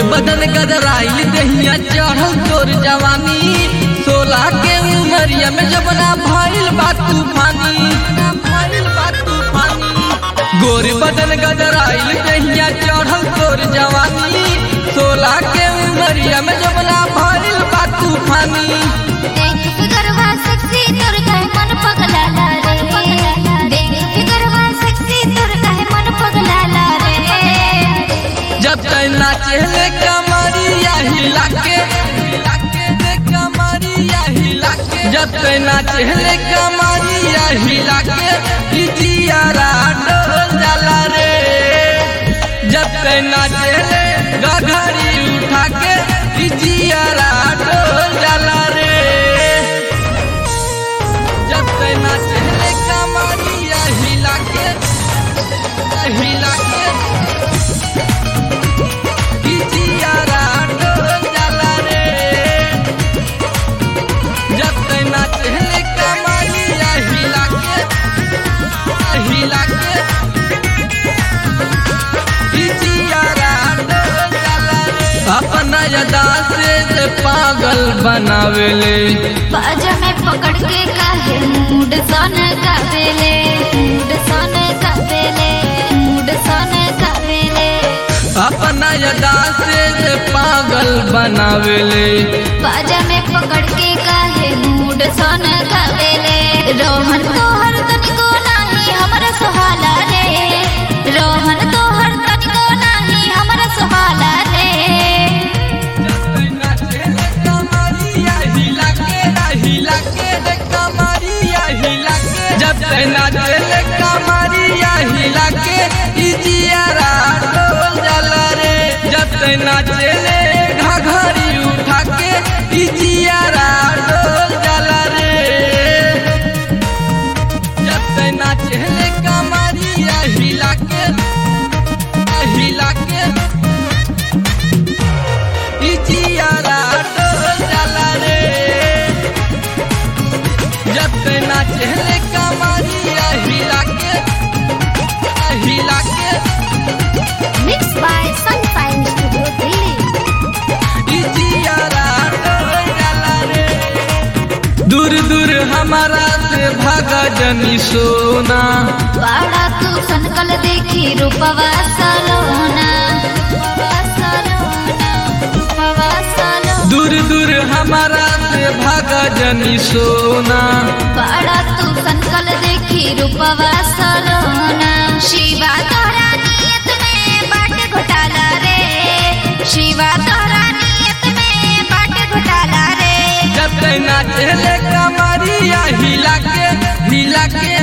बदन गदराइल दहिया चढ़ल तोर जवानी सोलह के उमरिया में जबना भइल बा तूफानी भइल बा तूफानी गोर बदन गदराइल दहिया चढ़ल तोर जवानी सोलह के उमरिया में जबना भइल बा तूफानी देख फिगरवा सेक्सी तोर काहे मन पगलाला रे देख फिगरवा सेक्सी तोर काहे मन पगलाला रे जब तक नाचे कमरिया हिला के कमरिया हिला के जब तक नाचे कमरिया हिला के जियारा डोल जाला रे जब तक नाचे गघरी उठा के जियारा डोल जाला रे जब तक नाचे कमरिया हिला के हिला के जियारा डोल जाला रे जब तक नाचे कमरिया हिला के हिला के जियारा डोल जाला रे अपना यदा से जे पागल बनावेले बाजा में पकड़ के काहे मूड सन कावेले मूड सन कावेले मूड सन कावेले अपना यदा से जे पागल बनावेले बाजा में पकड़ के काहे मूड सन कावेले रोहन तोहर तनिको नाही हमरा सुहाला रे रोहन तोहर तनिको नाही हमरा सुहाला रे जब तक नाचे कमरिया हिला के जियारा डोल जाला रे जब तक नाचे घघरी उठा के जियारा डोल जाला रे जब तक नाचे कमरिया हिला के हिला के जियारा डोल जाला रे जब तक नाचे कमरिया हिला के हिला के mix by sunshine studio Delhi जियारा डोल जाला रे दूर दूर हमारा से भागा जनी सोना बाड़ा तू सनकल देखी रूपवा सलोना रूपवा सलोना रूपवा सलोना दूर दूर हमारा से भागा जनी सोना बाड़ा तू सनकल देखी रूपवा सलोना शिवा तोरा नियत में बाट घोटाला रे शिवा तोरा नियत में बाट घोटाला रे जब तक नाचे कमरिया हिला के हिला के